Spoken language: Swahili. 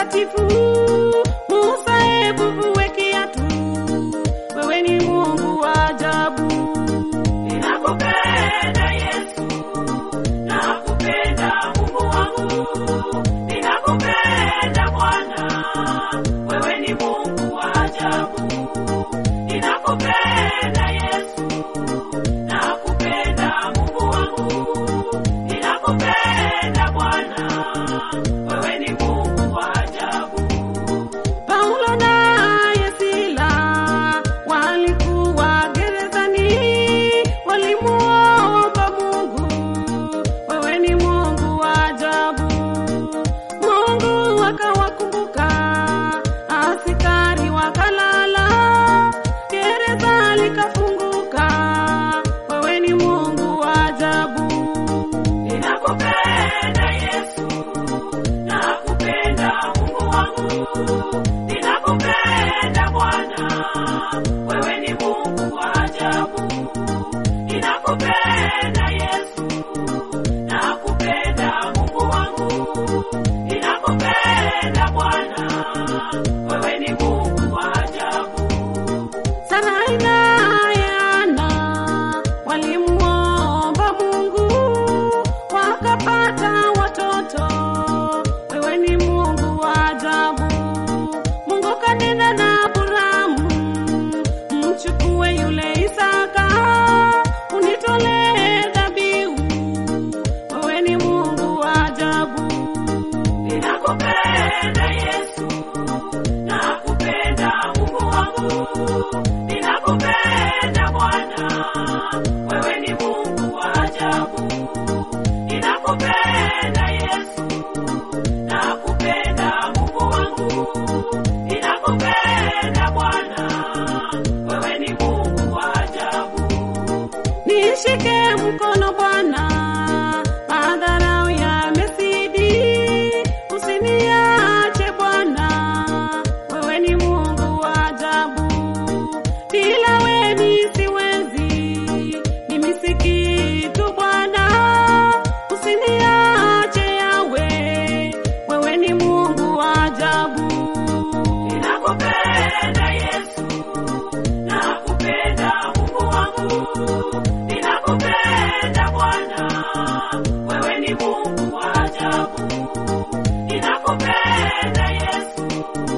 mtakatifu. Musa, hebu vue kiatu, wewe ni Mungu wa ajabu. Ninakupenda Yesu, nakupenda Mungu wangu, ninakupenda Bwana, wewe ni Mungu wa ajabu. Ninakupenda Yesu, nakupenda Mungu wangu, ninakupenda Bwana, wewe ni Mungu wa ajabu. Paulo naye Sila walikuwa gerezani, walimuomba Mungu, wewe ni Mungu wa ajabu. Mungu akawakumbuka, askari wakalala, gereza likafunguka, wewe ni Mungu wa ajabu. Ninakupenda Yesu, nakupenda Mungu wangu, ninakupenda Bwana, wewe ni Mungu wa ajabu. Ninakupenda Yesu, nakupenda Mungu wangu, ninakupenda Bwana, wewe ni Mungu wa ajabu. Sarai naye Hana walimuomba Mungu wakapata watoto. Wewe ni Mungu wa ajabu. Mungu kanena na Abrahamu, mchukue yule Isaka unitolee dhabihu. Wewe ni Mungu wa ajabu. Ninakupenda Yesu, nakupenda Mungu wangu, ninakupenda Bwana, wewe ni Mungu wa ajabu. Ninakupenda Yesu, nakupenda Mungu wangu, ninakupenda Bwana, wewe ni Mungu wa ajabu. Nishike mkono Bwana, madharau yamezidi, usiniache Bwana, wewe ni Mungu wa ajabu. Bila wewe mimi siwezi, mimi si kitu Bwana, usiniache Yawe, wewe ni Mungu wa ajabu. Ninakupenda Yesu, nakupenda Mungu wangu, ninakupenda Bwana, wewe ni Mungu wa ajabu. Ninakupenda Yesu,